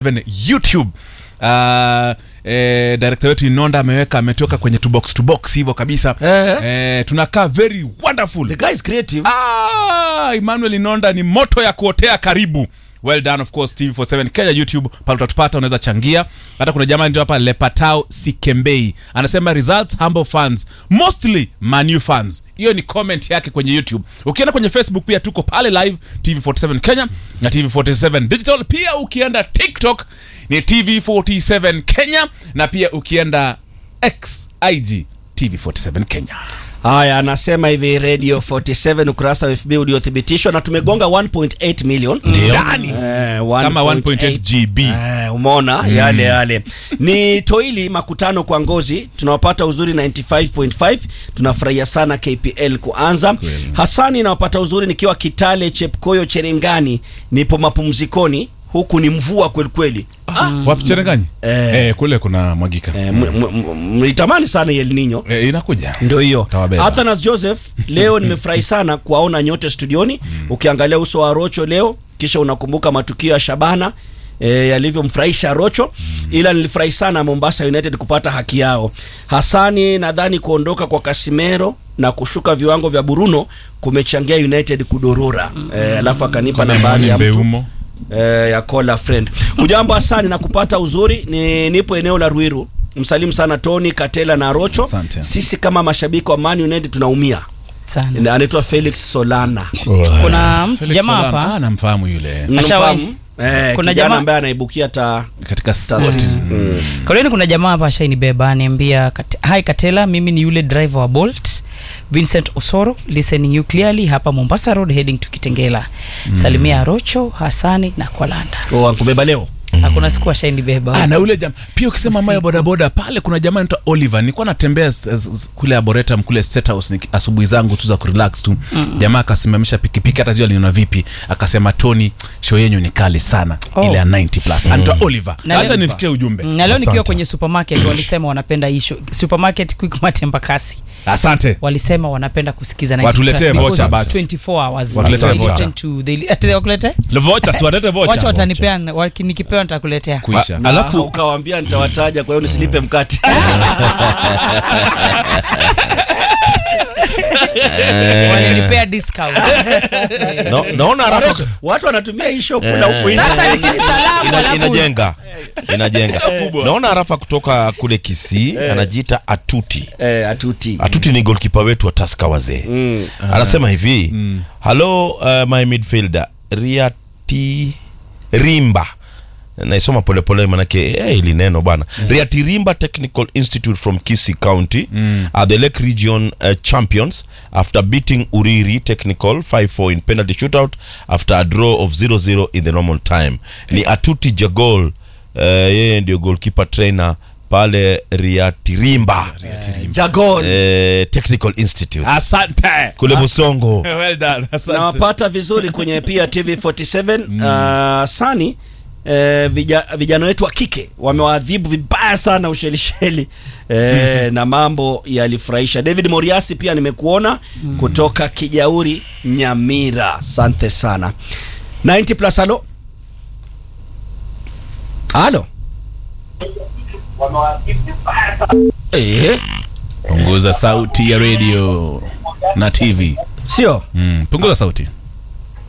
youtube uh, eh, director wetu inonda ameweka ametoka kwenye to box to box hivyo kabisa Eh. eh, tunakaa very wonderful the guy is creative ah, emmanuel inonda ni moto ya kuotea karibu well done of course tv47 kenya youtube pale utatupata unaweza changia hata kuna jamaa ndio hapa lepatao sikembei anasema results humble fans mostly manu fans hiyo ni comment yake kwenye youtube ukienda kwenye facebook pia tuko pale live tv47 kenya na tv47 digital pia ukienda tiktok ni tv47 kenya na pia ukienda x ig tv47 kenya haya anasema hivi radio 47 ukurasa wa fb uliothibitishwa na tumegonga 1.8 million ndani Eh, Kama 1.8 GB. Eh, umeona yale yale ni toili makutano kwa ngozi tunawapata uzuri 95.5 tunafurahia sana kpl kuanza hasani nawapata uzuri nikiwa kitale chepkoyo cherengani nipo mapumzikoni huku ni mvua kwelikweli wapi cherenganyi Eh. eh, kule kuna mwagika Eh, m- m- m- mlitamani sana El Nino eh, inakuja ndio hiyo Tawabeba. Athanas Joseph leo nimefurahi sana kuwaona nyote studioni ukiangalia uso wa Rocho leo kisha unakumbuka matukio ya Shabana e, yalivyomfurahisha Rocho ila nilifurahi sana Mombasa United kupata haki yao Hasani nadhani kuondoka kwa Casimiro na kushuka viwango vya Bruno kumechangia United kudorora e, alafu akanipa nambari ya mtu Mbeumo. eh, ya Kola friend. Ujambo Hasani na kupata uzuri ni nipo eneo la Ruiru. Msalimu sana Tony Katela na Rocho. Asante. Sisi kama mashabiki wa Man United tunaumia. sana Na Anaitwa Felix Solana. kuna mtu Felix jamaa Solana. hapa Ah, namfahamu yule Ashawahi. Mnafahamu? Eh, Kuna kijana jamaa- ambaye anaibukia ta katika ta- sport. mm. kauleni kuna jamaa hapa ashainibeba aniambia "Kat- hi katela mimi ni yule driver wa bolt vincent osoro listening you clearly hapa mombasa road heading to kitengela salimia rocho hasani na kwalanda Oh, ankubeba leo. hakuna siku ashainibeba Ah, na ule jam pia ukisema mambo ya Usiku. bodaboda pale kuna jamaa anaitwa Oliver nilikuwa natembea s- s- kule Arboretum kule State House niki- asubuhi zangu tu za kurelax tu jamaa akasimamisha pikipiki hata sijui aliniona vipi akasema Tony show yenyu ni kali sana Oh. ile ya 90 plus anaitwa Oliver Na acha leo- nifikie ujumbe na leo nikiwa Asante. kwenye supermarket walisema wanapenda isho supermarket quickmart embakasi asante walisema wanapenda kusikiza 90 Watuletee plus because vocha it's basi. 24 hours Watuletee So vocha. listen to the ati wakuletee Le vocha si walete vocha wacha watanipea waki- nikipewa nitakuletea kuisha Na Alafu- ukawaambia nitawataja kwa hiyo nisilipe mkate. walinipea discount no, naona harafa Watu wanatumia hii show kula huko nje. sasa hizi ni salamu ina, alafu inajenga inajenga naona harafa kutoka kule kisii anajiita atuti Eh, atuti. atuti ni golkipa wetu wa taska wazee Mm. anasema hivi halo uh, my midfielder riati rimba naisoma polepole manake eh, ili neno bana riati rimba technical institute from kisi county are the lake region uh, champions after beating uriri technical 5-4 in penalty shootout after a draw of 0-0 in the normal time ni atuti jagol uh, yeye ndio goalkeeper trainer pale riatirimba Jagon. eh, technical institute asante kule busongo well done asante nawapata vizuri kwenye pia tv 47 uh, sani eh, vija, vijana wetu wa kike wamewaadhibu vibaya sana ushelisheli eh, na mambo yalifurahisha david moriasi pia nimekuona kutoka kijauri nyamira asante sana 90 plus halo halo eh, punguza sauti ya radio na tv sio mm, punguza sauti